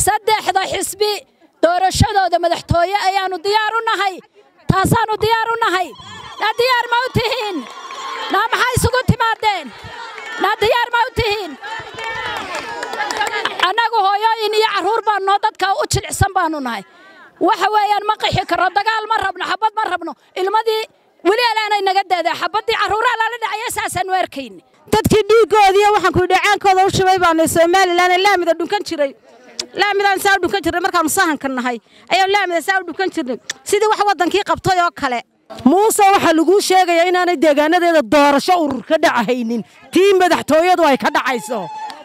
saddexda xisbi doorashadooda madaxtooye ayaannu diyaar u nahay taasaannu diyaar u nahay naa diyaar ma u tihiin naa maxaa isugu timaadeen naa diyaar ma u tihiin annagu hooyooyin iyo carruur baannoo dadka u jilicsan baannu nahay waxa weeyaan ma qixi karro dagaal ma rabno xabbad ma rabno ilmadii weli alaanay naga daadaa xabbaddii carruuraha lala dhacaya saasaannu arkayni dadkii dhiiggoodiiyo waxaan kuyi dhacaankooda u shubay baanu somalilan laamida dhunkan jiray laamidaan saa u dhunkan jirnay markaannu sahanka nahay ayaan laamida saa u dhunkan jirnay sidii wax waddankii qabtay oo kale muuse waxaa laguu sheegayaa inaanay deegaanadeeda doorasho urur ka dhacahaynin tii madaxtooyadu ay ka dhacayso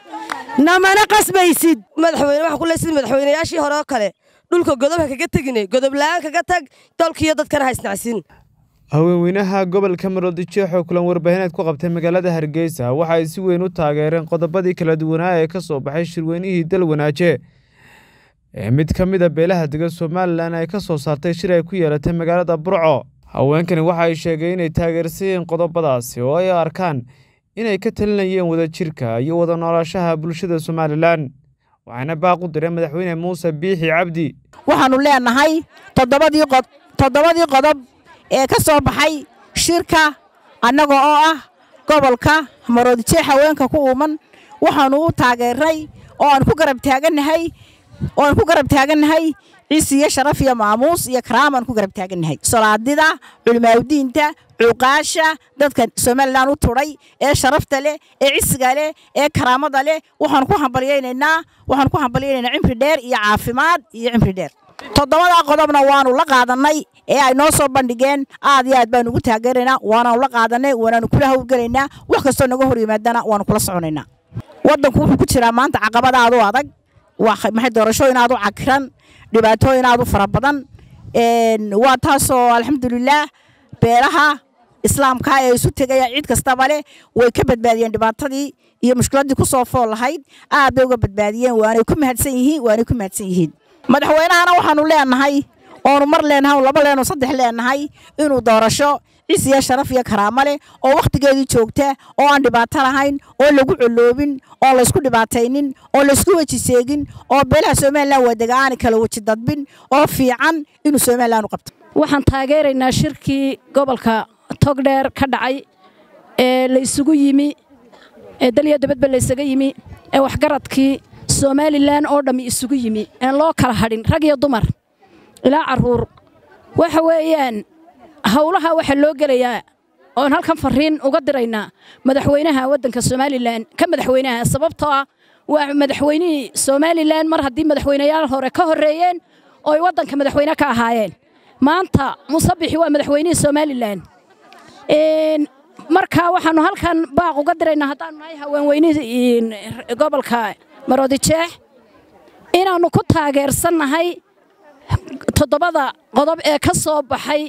namana qasbaysid madaxweyne waxaa ku leey sidii madaxweynayaashii hore oo kale dhulka godob ha kaga teginay godob la'aan kaga tag dalkiiyo dadkana ha isnacsin haweenweynaha gobolka maroodijeex oo kulan warbaahineed ku qabtay magaalada hargeysa waxa ay si weyn u taageereen qodobadii kala duwanaa ee ka soo baxay shirweynihii dalwanaaje ee mid ka mid a beelaha dega somalilan ay ka soo saartay shir ay ku yeelatay magaalada burco haweenkani waxa ay sheegeen inay taageersan qodobadaasi oo ay arkaan inay ka talinayeen wadajirka iyo wada noolaashaha bulshada somalilan waxaana baaq u direen madaxweyne muuse biixi cabdi waxaannu leenahay toddobadii qodob ee ka soo baxay shirka annaga oo ah gobolka maroodijeex haweenka ku uuman waxaannu u taageernay oo aan ku garab taagannahay oo aan ku garab taagannahay ciisi iyo sharaf iyo maamuus iyo karaamaan ku garab taagannahay solaadida culimaawdiinta cuuqaasha dadka somalilan u tudhay ee sharafta leh ee cisiga leh ee karaamada leh waxaan ku hambalyaynaynaa waxaan ku hambalyaynaynaa cimri dheer iyo caafimaad iyo cimri dheer toddobadaa qodobna waannu la qaadannay ee ay noo soo bandhigeen aad iyo aad baanu ugu taageeraynaa waanaanu la qaadannay waanaanu kula hawlgelaynaa wax kastoo naga hor yimaadana waanu kula soconaynaa waddanku wuxuu ku jiraa maanta caqabada aad u adag maxay doorashooyin aad u cakiran dhibaatooyin aad u fara badan waa taasoo alxamdulilaah beelaha islaamka ee isu tegaya cid kastaba leh way ka badbaadiyeen dhibaatadii iyo mushkiladdii ku soo fool lahayd aad bay uga badbaadiyeen waanay ku mahadsan yihiin waanay ku mahadsan yihiin madaxweynahana waxaannu leenahay oonu mar leenahay laba leenoo saddex leenahay inuu doorasho cis iyo sharaf iyo karaamo leh oo wakhtigeedii joogta oo aan dhibaato lahayn oo lagu coloobin oo laysku dhibaataynin oo laysku weji seegin oo beelaha somalilan wadega aanay kala weji dadbin oo fiican inuu somalilan u qabto waxaan taageeraynaa shirkii gobolka togdheer ka dhacay ee la isugu yimi ee dalya dabadba la ysaga yimi ee waxgaradkii somalilan oo dhammi isugu yimi een loo kala hadhin rag iyo dumar ilaa carruur waxa weeyaan howlaha waxaa loo gelayaa oon halkan fariin uga diraynaa madaxweynaha waddanka somalilan ka madaxweynaha sababtoo ah waa madaxweynihii somalilan mar haddii madaxweynayaal hore ka horreeyeen oo ay waddanka madaxweyne ka ahaayeen maanta musabixi waa madaxweynihii somalilan marka waxaannu halkan baaq uga diraynaa haddaannu nahay haweenweynihii gobolka maroodijeex inaannu ku taageersannahay toddobada qodob ee ka soo baxay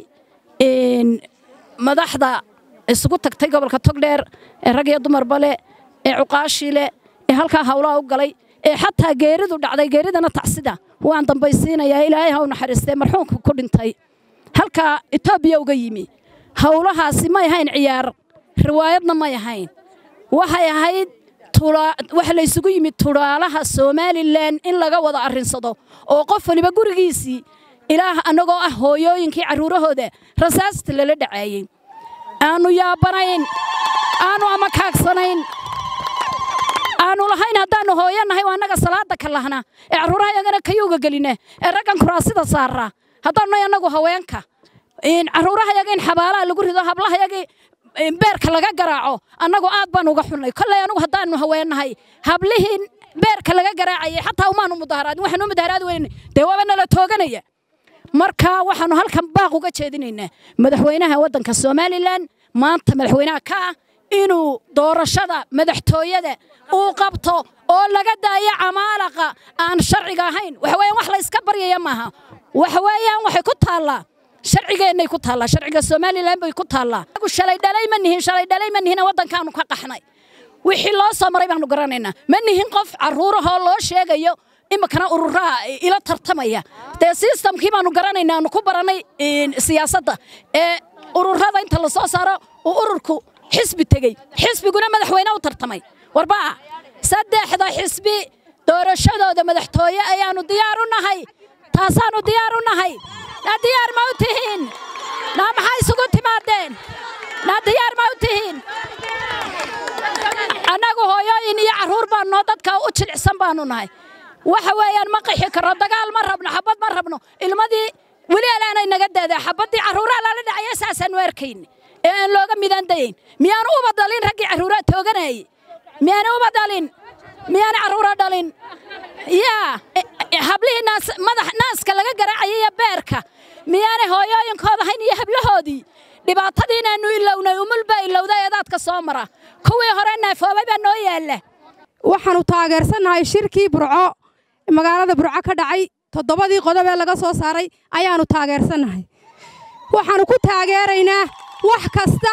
madaxda isugu tagtay gobolka togdheer ee rag iyo dumarba leh ee cuqaashii leh ee halkaa hawlaha u galay ee xataa geeridu dhacday geeridana tacsida waan dambaysiinayaa ilaahay ha u naxariistee marxuumka ku dhintay halkaa etoobiya uga yimi howlahaasi may ahayn ciyaar riwaayadna may ahayn waxay ahayd waxa la ysugu yimid tudhaalaha somalilan in laga wada arrinsado oo qof waliba gurigiisii ilaah annagoo ah hooyooyinkii carruurahooda rasaasta lala dhacaayey aannu yaabanayn aannu amakaagsanayn aannu lahayn haddaannu hooyo nahay waa annaga salaadda ka lahna ee carruuraha yagana kayuuga gelina ee raggan kuraasida saara haddaannu nahay annagu haweenka carruuraha yaga in xabaalaha lagu rido hablaha yagii beerka laga garaaco annagu aad baan uga xunnay kolley anugu haddaannu haweennahay hablihii beerka laga garaacayay xataa umaanu mudaharaadin waxaanu mudaharaad weyn dee waaba nala tooganaya marka waxaannu halkan baaq uga jeedinaynaa madaxweynaha waddanka somalilan maanta madaxweynaha ka ah inuu doorashada madaxtooyada uu qabto oo laga daayo camaalaqa aan sharciga ahayn waxaweeyaan wax la iska baryaya maaha waxaweeyaan waxay ku taallaa sharcigeennay ku taallaa sharciga somalilan bay ku taallaa agu shalay dhalay ma nihin shalay dhalay ma nihina waddankaanu ka qaxnay wixii loo soo maray baanu garanaynaa ma nihin qof carruurahoo loo sheegayo iminkana ururaha ila tartamaya dee sistamkii baanu garanaynaa aanu ku barannay siyaasadda ee ururada inta la soo saaro uu ururku xisbi tegey xisbiguna madaxweyne u tartamay warbaa saddexda xisbi doorashadooda madaxtooye ayaannu diyaar u nahay taasaannu diyaar u nahay naa diyaar ma u tihiin naa maxaa isugu timaadeen naa diyaar ma u tihiin annagu hooyooyin iyo carruur baannoo dadka u jilicsan baannu nahay waxa weeyaan ma qixi karro dagaal ma rabno xabbad ma rabno ilmadii weli alaanay naga daadaa xabbaddii carruuraa lala dhacaya saasaannu arkayn ee aan looga midaandayayn miyaanu uba dhalin raggii carruuraa tooganayay miyaana uba dhalin miyaana carruura dhalin yaa hablihii madax naaska laga garaacayay iyo beerka miyaanay hooyooyinkooda hayn iyo hablahoodii dhibaatadii inaannu ilownay umul baa ilowday eedaadka soo mara kuwii hore naafoobay baa noo yaalla waxaannu taageersannahay shirkii burco magaalada burco ka dhacay toddobadii qodob ee laga soo saaray ayaannu taageersannahay waxaannu ku taageeraynaa wax kasta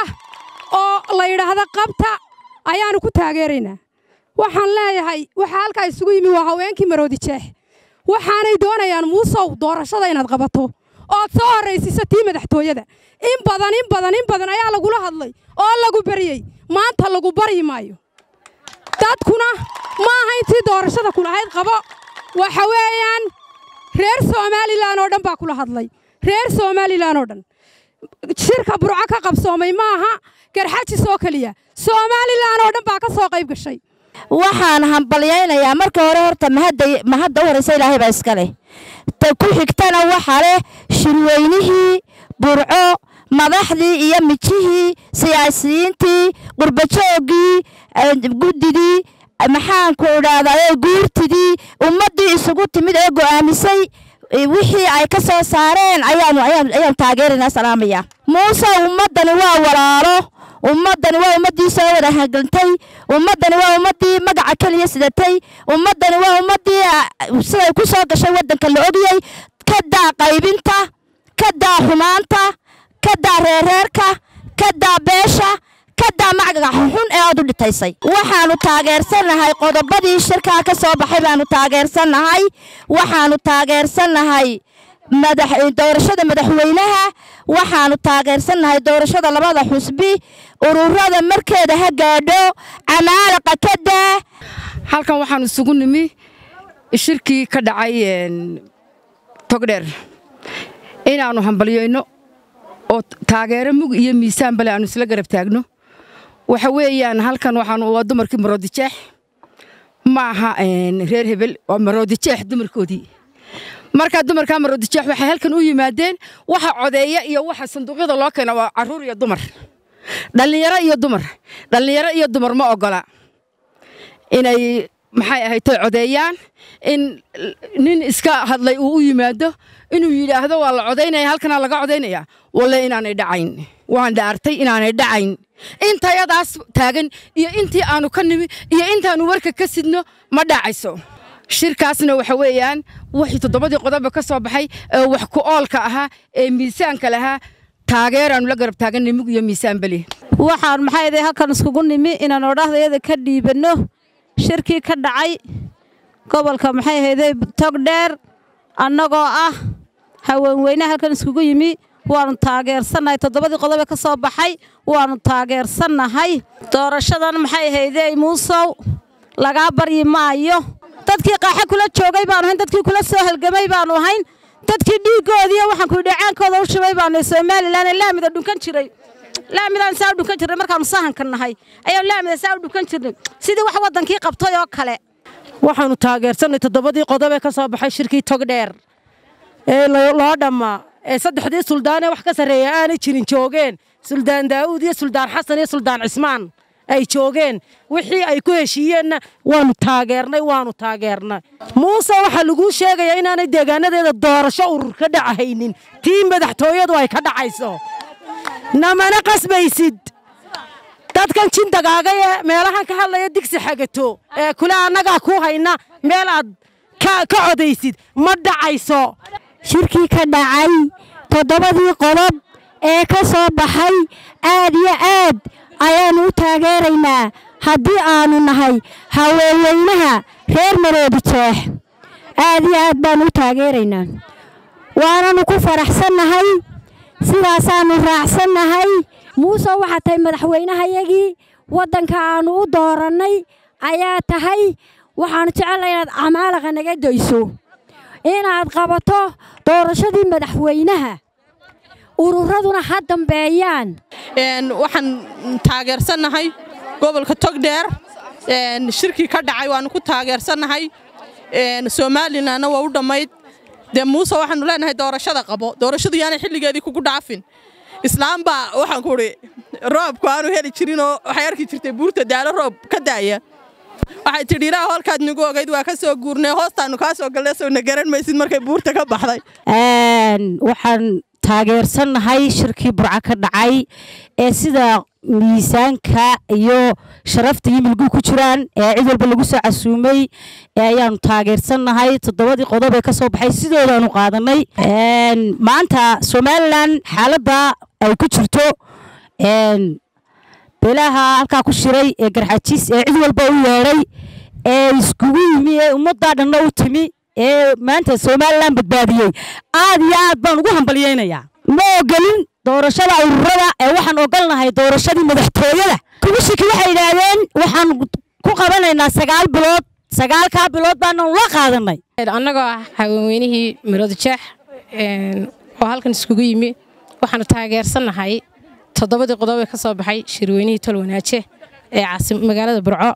oo la yidhaahdo qabta ayaannu ku taageeraynaa waxaan leeyahay waxaa halkaa isugu yimi waa haweenkii maroodi jeex waxaanay doonayaan muusow doorashada inaad qabato ood soo horraysiiso tii madaxtooyada in badan in badan in badan ayaa lagula hadlay oo lagu baryey maanta lagu baryi maayo dadkuna ma aha intii doorashada kulahayd qabo waxa weeyaan reer somalilan oo dhan baa kula hadlay reer somalilan oo dhan shirka burco ka qabsoomay ma aha garxajis oo keliya somalilan oo dhan baa ka soo qayb gashay waxaan hambalyaynayaa marka hore horta mahadda u horraysa ilaahay baa iska leh ta ku xigtana waxaa leh shirweynihii burco madaxdii iyo mijihii siyaasiyiintii qurbajooggii guddidii maxaanku idhaahdaa guurtidii ummaddii isugu timid ee go'aamisay wixii ay ka soo saareen ayaanu taageeraynaa salaamaya muuse ummaddani waa walaalo ummaddani waa ummaddii soo wada hagantay ummaddani waa ummaddii magaca keliya sidatay ummaddani waa ummaddii siday ku soo gashay waddanka la ogiyey ka daa qaybinta ka daa xumaanta ka daa reereerka ka daa beesha ka daa macgaga xun ee aad u dhitaysay waxaannu taageersannahay qodobadii shirkaa ka soo baxay baannu taageersannahay waxaannu taageersannahay doorashada madaxweynaha waxaannu taageersannahay doorashada labada xusbi ururada markeeda ha gaadho camaalaqa ka daa halkan waxaan isugu nimi shirkii ka dhacay togdheer inaannu hambalyayno oo taageero mug iyo miisaan bale aannu isla garab taagno waxa weeyaan halkan waxaanu waa dumarkii maroodijeex ma aha reer hebel waa maroodijeex dumarkoodii markaa dumarkaa maroodijeex waxay halkan u yimaadeen waxa codeeya iyo waxa sanduuqyada loo keena waa carruur iyo dumar dhallinyaro iyo dumar dhallinyaro iyo dumar ma ogola inay maxay ahaytay codeeyaan in nin iska hadlay uu u yimaado inuu yidhaahdo waa la codaynaya halkanaa laga codaynaya walle inaanay dhacayn waan dhaartay inaanay dhacayn intayadaas taagan iyo intii aanu ka nimi iyo intaannu warka ka sidno ma dhacayso shirkaasna waxa weeyaan wixii toddobadii qodoba ka soo baxay ee wax ku oolka ahaa ee miisaanka lahaa taageeraannu la garab taaganay mug iyo miisaan beli waxaan maxay ahayd halkan iskugu nimi inaan odhahdayada ka dhiibanno shirkii ka dhacay gobolka maxay ahayday togdheer annagoo ah haweenweyne halkan iskugu yimi waannu taageersannahay toddobadii qodobe ka soo baxay waannu taageersannahay doorashadan maxay ahaydey muusow lagaa baryi maayo dadkii qaaxe kula joogay baanu ahayn dadkii kula soo halgamay baanu ahayn dadkii dhiiggoodiiyo waxaan ku dhacaankooda u shubay baanu somalilan ee laamida dhunkan jiray laamidaan saa u dhunkan jirnay markaannu sahanka nahay ayaan laamida saa u dhunkan jirnay sidii wax waddankii qabtay oo kale waxaannu taageersannay toddobadii qodob ee ka soo baxay shirkii togdheer ee loo dhammaa ee saddexdii suldaanee wax ka sarreeya aanay jirin joogeen suldaan daa'uud iyo suldaan xasan iyo suldaan cismaan ay joogeen wixii ay ku heshiiyeenna waannu taageernay waannu taageernay muuse waxaa laguu sheegayaa inaanay deegaanadeeda doorasho urur ka dhacahaynin tii madaxtooyadu ay ka dhacayso namana qasbaysid dadkan jindagaagay ee meelahan ka hadlaya digsi xagato ee kule annagaa ku hayna meel aad ka codaysid ma dhacayso shirkii ka dhacay toddobadii qodob ee ka soo baxay aad iyo aad ayaannu u taageeraynaa haddii aannu nahay haweenweynaha reer maroodi jeex aad iyo aad baannu u taageeraynaa waananu ku faraxsannahay sidaasaannu raacsannahay muuse waxaa tahay madaxweynehayagii waddanka aannu u doorannay ayaa tahay waxaan jecelahay inaad camaalaqa naga dayso inaad qabato doorashadii madaxweynaha ururaduna ha dambeeyaan waxaan taageersannahay gobolka togdheer shirkii ka dhacay waannu ku taageersannahay somalilanna waa u dhammayd dee muuse waxaanu leenahay doorashada qabo doorashadu yaanay xilligeedii kugu dhaafin islaam baa waxaan ku udhi roobku aanu heli jirinoo waxay arki jirtay buurta daalo roob ka daaya waxay tidhi ilaa hoolkaad nagu ogayd waa ka soo guurnay hoostaannu kaa soo galnay sowna garan maysid markay buurta ka baxday waxaan taageersannahay shirkii burco ka dhacay ee sida miisaanka iyo sharafta iyo milgu ku jiraan ee cid walba lagu soo casuumay ee ayaanu taageersannahay toddobadii qodob ee ka soo baxay sidoodaanu qaadanay maanta somalilan xaaladda ay ku jirto beelaha halkaa ku shiray ee garxajiis ee cid walba u yeedhay ee iskugu yimi ee ummaddaa dhanna u timi ee maanta somalilan badbaadiyey aad iyo aad baan ugu hambalyaynayaa ma ogolin doorashada ururada ee waxaan ogolnahay doorashadii madaxtooyada kubishiki waxay yidhaahdeen waxaan ku qabanaynaa sagaal bilood sagaalkaa bilood baananu la qaadanay annagoo ah haweenweynihii mirooda jeex oo halkan iskugu yimi waxaanu taageersannahay toddobadii qodob ee ka soo baxay shirweynihii tolwanaaje ee magaalada burco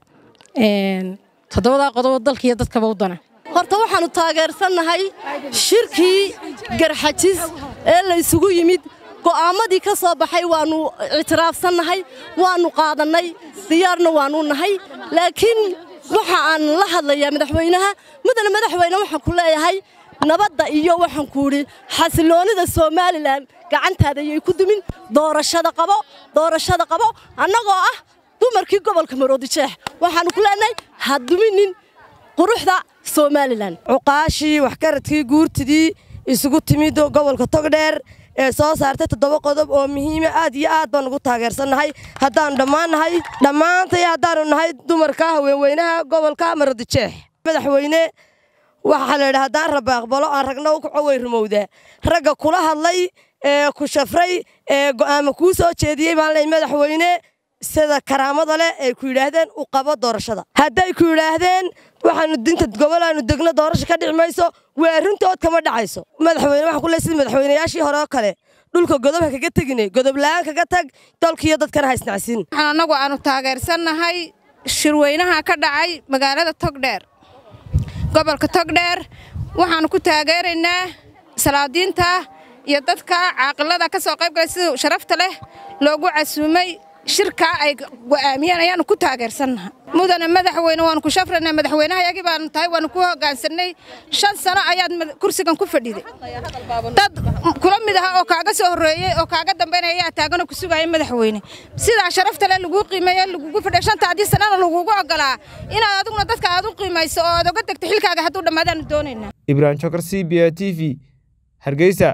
toddobadaa qodobo dalkiiyo dadkaba u dana horta waxaannu taageersannahay shirkii garxajis ee la ysugu yimid go'aammadii ka soo baxay waannu ictiraafsannahay waannu qaadannay diyaarna waannu nahay laakiin waxa aan la hadlayaa madaxweynaha mudane madaxweyne waxaan ku leeyahay nabadda iyo waxaan ku idhi xasiloonnida somalilan gacantaada ayay ku dumin doorashada qabo doorashada qabo annagoo ah dumarkii gobolka maroodijeex waxaannu ku leenahay ha duminin quruxda somalilan cuqaashii waxgaradkii guurtidii isugu timid gobolka togdheer ee soo saartay toddoba qodob oo muhiima aad iyo aad baan ugu taageersannahay haddaannu dhammaan nahay dhammaantay haddaannu nahay dumarka haweenweynaha gobolka maroodijeex madaxweyne waxaa la yidhi haddaan rabba aqbalo aan ragna u kaco way rumowdaa ragga kula hadlay ee ku shafray ee go'aama kuu soo jeediyey baan leey madaxweyne sida karaamada leh ay ku yidhaahdeen u qabo doorashada hadday ku yidhaahdeen waxaanu dinta gobolaannu degno doorasho ka dhici mayso waa arrintood kama dhacayso madaxweyne waxaan ku leey sida madaxweynayaashii hore oo kale dhulka godob ha kaga teginay godob la'aan kaga tag dalkiiyo dadkana ha isnacsiin waxaan annagu aanu taageersannahay shirweynaha ka dhacay magaalada togdheer gobolka togdheer waxaannu ku taageeraynaa salaadiinta iyo dadka caaqilada ka soo qayb galay sida sharafta leh loogu casuumay shirkaa ay go'aamiyeen ayaannu ku taageersannaha mudane madaxweyne waannu ku shafraynaa madaxweynehayagii baanu tahay waannu ku hogaansannay shan sano ayaad kursigan ku fadhiday dad kula mid aha oo kaaga soo horreeyey oo kaaga dambaynaya ayaa taaganoo ku sugaya madaxweyne sidaa sharafta leh laguu qiimeeye lagugu fadhiya shantaadii sanana lagugu oggolaa inaad adiguna dadka aad u qiimayso oo aad oga degto xilkaaga hadduu dhammaadaannu doonaynaa ibrahim jokar c b a t v hargeysa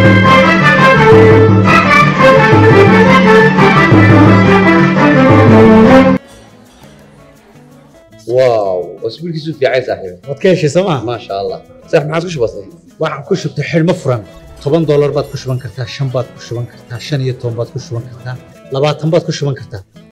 واو اسبوعك في عايز صاحبي waad ka heshay sooma ما شاء الله صح ما عاد بسيط waxaan ku shubtay xidhmo furan toban doolar baad ku shuban kartaa shan baad ku shuban kartaa shan iyo toban baad ku shuban kartaa labaatan baad ku shuban kartaa